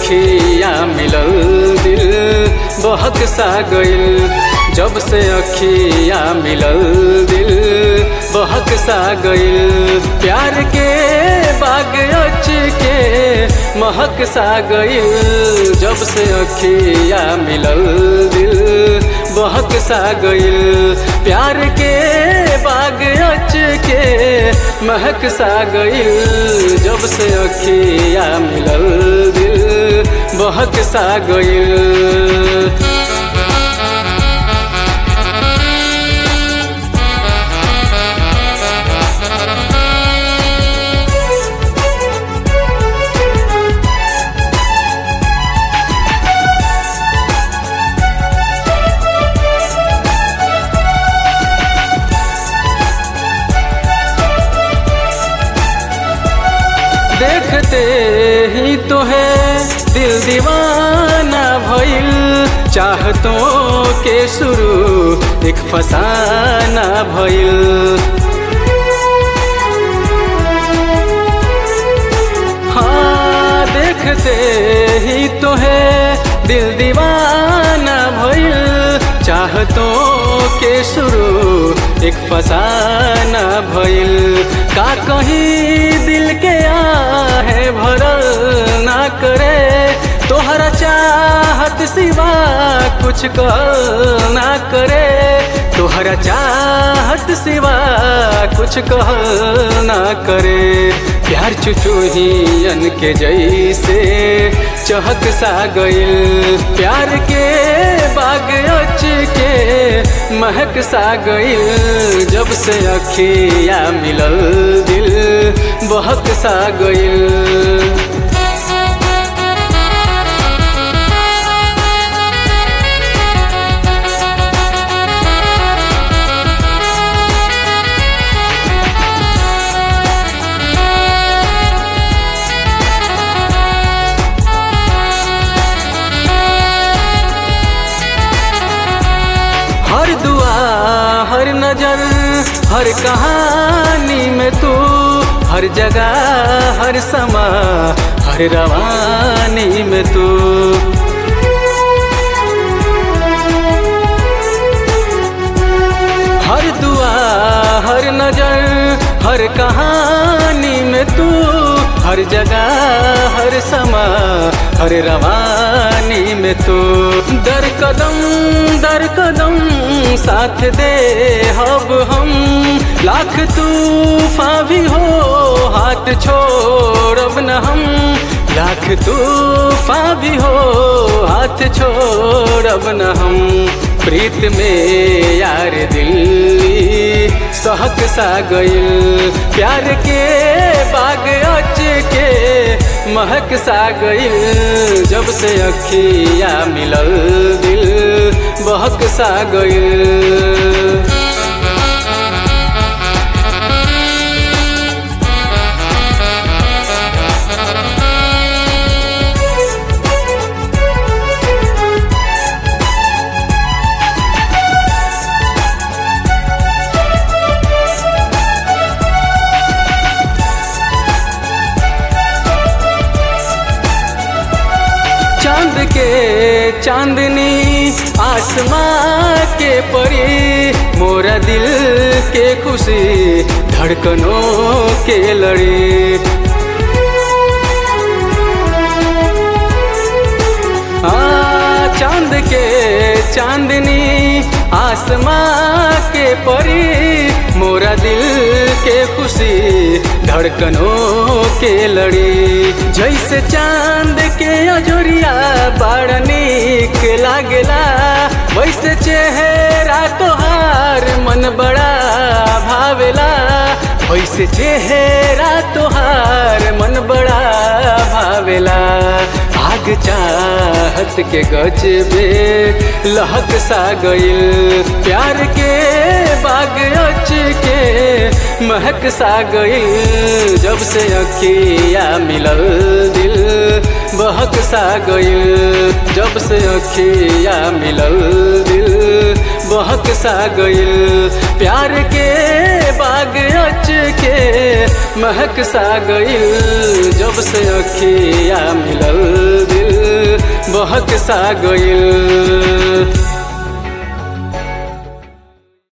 अखिया मिलल दिल बहक सा गइल जब से अखिया मिलल दिल बहक सा गइल प्यार के बाग अच के महक सा गइल जब से अखिया मिलल दिल बहक सा गइल प्यार के बाग अच के महक सा गइल जब से अखिया मिलल दिल बहक सा गइल देखते ही तो है दिल दीवाना भइल चाहतों के शुरू एक फसाना भइल हाँ देखते ही तो है दिल दीवाना भइल चाहतों के शुरू एक फसाना भइल का कहीं दिल के आहे भरल ना करे तोहरा चाहत सिवा कुछ कह ना करे तोहरा चाहत सिवा कुछ कह ना करे प्यार चुचुहियन के जैसे चहक सा गइल प्यार के बाग अच के महक सा गइल जब से अखिया मिलल दिल बहक सा गइल हर दुआ हर नजर हर कहानी में तू हर जगह हर समा हर रवानी में तू हर दुआ हर नजर हर कहानी में तू हर जगह हर समा हर रवानी में तू दर कदम दर कदम साथ दे हब हम लाख तूफा भी हो हाथ छोड़ब न हम लाख तूफा भी हो हाथ छोड़ब न हम प्रीत में यार दिल सहक सा गइल प्यार के बाग अच के महक सा गइल जब से अखिया मिलल दिल बहक सा गइल चांद के चांदनी आसमां के परी मोरा दिल के खुशी धड़कनों के लड़ी आ, चांद के चांदनी आसमां के परी मोरा दिल के खुशी धड़कनों के लड़ी जैसे चांद के अजोरिया बड़ा नीक लागेला वैसे चेहरा तोहार मन बड़ा भावेला वैसे चेहरा तोहार मन बड़ा भावेला आग चाहत के गजबे लहक सा गइल प्यार के बाग अच के महक सा गइल जब से अखिया मिलल दिल बहक सा गइल जब से अखिया मिलल दिल बहक सा गइल प्यार के बाग अच के महक सा गइल जब से अखिया मिलल दिल बहक सा गइल